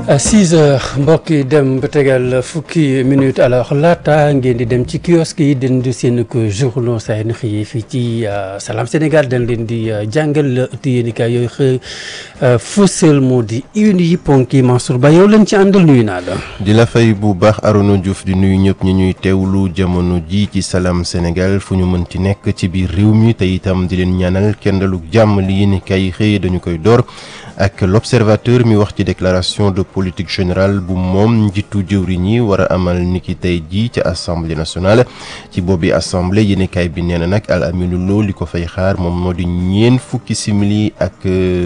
6 heures mbokk yi dem ba tegal fukki minute alors laata ngeen di dem ci kiosque yi den di seen ko journaux saa yu xëyee fii ci Salam Sénégal dañ leen di jàngal la ëtti yéenikaay yooyu xëy fësal moo di une yi ponk yi Mansour Ba yow lañ ci àndal nuyu naa la. di la fay bu baax Arona Diouf di nuyu ñëpp ñi ñuy teewlu jamono ji ci Salam Sénégal fu ñu mënti nekk ci biir réew mi te itam di leen ñaanal kendaluk jàmm li yéenikaay yi xëy dañu koy door. ak l'observateur mi wax ci déclaration de politique générale bu moom njiitu jëwriñ yi war a amal niki tey jii ci assemblée nationale ci boobi assemblée yéenekaay bi nee na nag Al Aminu Lo li ko fay xaar moom moo di ñeent fukki simili ak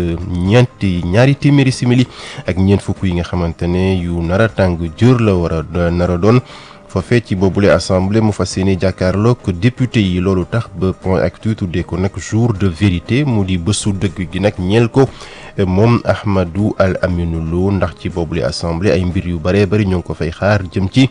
ñeenti ñaari téeméeri simili ak ñeent fukk yi nga xamante ne yu nar a tàng jër la war a nar a doon foofee ci boobule assemblée mu fas yéene jàkkaarloog député yi loolu tax ba point actu tuddee ko nag jour de vérité mu di bësu dëgg gi nag ñeel ko moom Ahmadou Al Aminou Lo ndax ci boobule assemblée ay mbir yu bëree bëri ñoo ngi ko fay xaar jëm ci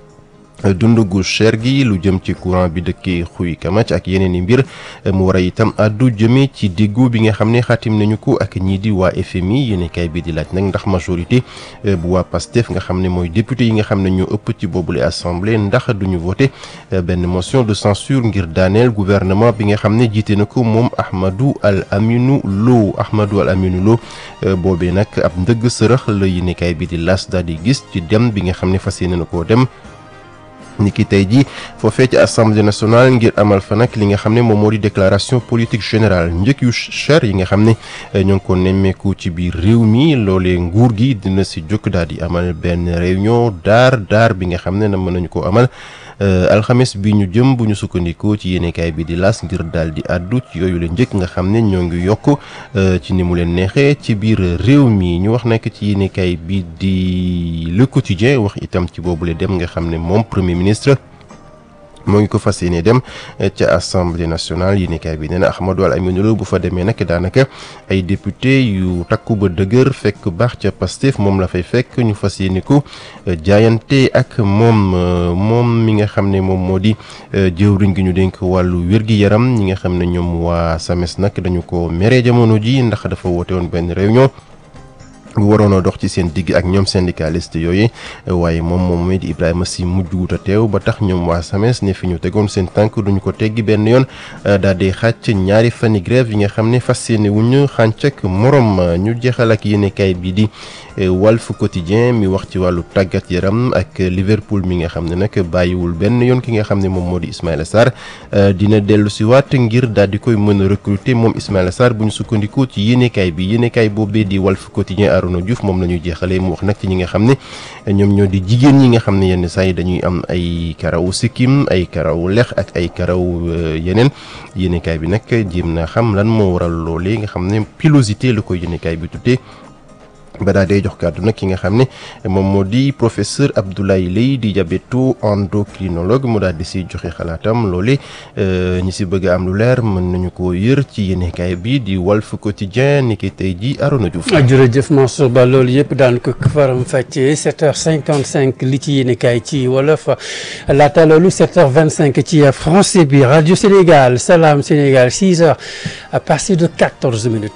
dund gu cher gi lu jëm ci courant bi dëkkee xuy kamac ak yeneen i mbir mu war a itam addu jëmee ci diggu bi nga xam ne xaatim nañu ko ak ñii di waa FMI yéenekaay bi di laaj nag ndax majorité bu waa PASTEF nga xam ne mooy député yi nga xam ne ñoo ëpp ci boobule assemblée ndax duñu voté benn motion de censure ngir daaneel gouvernement bi nga xam ne jiite na ko moom Ahmadou Al Aminou Lo Ahmadou Al Aminou Lo boobee nag ab ndëgg sërëx la yéenekaay bi di las daal di gis ci dem bi nga xam ne fas yéene na koo dem. niki tey jii foofee ci assemblée nationale ngir amal fa nag li nga xam ne moom moo di déclaration politique générale njëkk yu cher yi nga xam ne ñoo ngi ko nemmeeku ci biir réew mi loolee nguur gi dina si jóg daal di amal benn réunion daar daar bi nga xam ne na mën nañu ko amal alxames bi ñu jëm bu ñu sukkandikoo ci yéenekaay bi di las ngir daal di àddu ci yooyu la njëkk nga xam ne ñoo ngi yokk ci ni mu leen neexee ci biir réew mi ñu wax nekk ci yéenekaay bi di le quotidien wax itam ci boobule dem nga xam ne moom premier ministre moo ngi ko fas yéene dem ca assemblée nationale yéenekaay bi nee na Ahmadou Al Aminou Lo bu fa demee nag daanaka ay député yu takku ba dëgër fekk baax ca Pastef moom la fay fekk ñu fas yéene ko jaayante ak moom moom mi nga xam ne moom moo di jëwriñ gi ñu dénk wàllu wér-gi-yaram ñi nga xam ne ñoom waa SAMES nag dañu ko mere jamono ji ndax dafa woote woon benn réunion waroon a dox ci seen digg ak ñoom syndicaliste yooyu waaye moom moom di Ibrahima Sy mujj wut a teew ba tax ñoom waa SAMES ne fi ñu tegoon seen tànk duñu ko teggi benn yoon daal di xàcc ñaari fani grève yi nga xam ne fas yéene wuñu xànc ak morom ñu jeexal ak yéenekaay bi di Walf Quotidien mi wax ci wàllu tàggat yaram ak Liverpool mi nga xam ne nag bàyyiwul benn yoon ki nga xam ne moom moo di Ismaïla Sarr dina dellu si waat ngir daal di koy mën a recruter moom Ismaïla Sarr bu ñu sukkandikoo ci yéenekaay bi yéenekaay boobee di Walf Quotidien Arona Diouf moom la ñuy jeexalee mu wax nag ci ñi nga xam ne ñoom ñoo di jigéen ñi nga xam ne yenn saa yi dañuy am ay karaw sikkim ay karaw lex ak ay karaw yeneen yéenekaay bi nag jéem na xam lan moo waral loolee nga xam ne pilosité la ko yéenekaay bi tuddee ba daa day jox kàddu nag ki nga xam ne moom moo di professeur Abdoulaye Leye di diabéto endocrinologue mu daal di si joxe xalaatam loole ñi si bëgg a am lu leer mën nañu ko yër ci yéenekaay bi di Walf Quotidien ni ki tey ji Arona Diouf. jërëjëf Mansour Ba loolu yëpp daan ko faram fàccee 7h55 li ci yéenekaay ci wolof laata loolu 7h25 ci français bi Radio Sénégal Salam Sénégal 6h à partir de 14 minutes.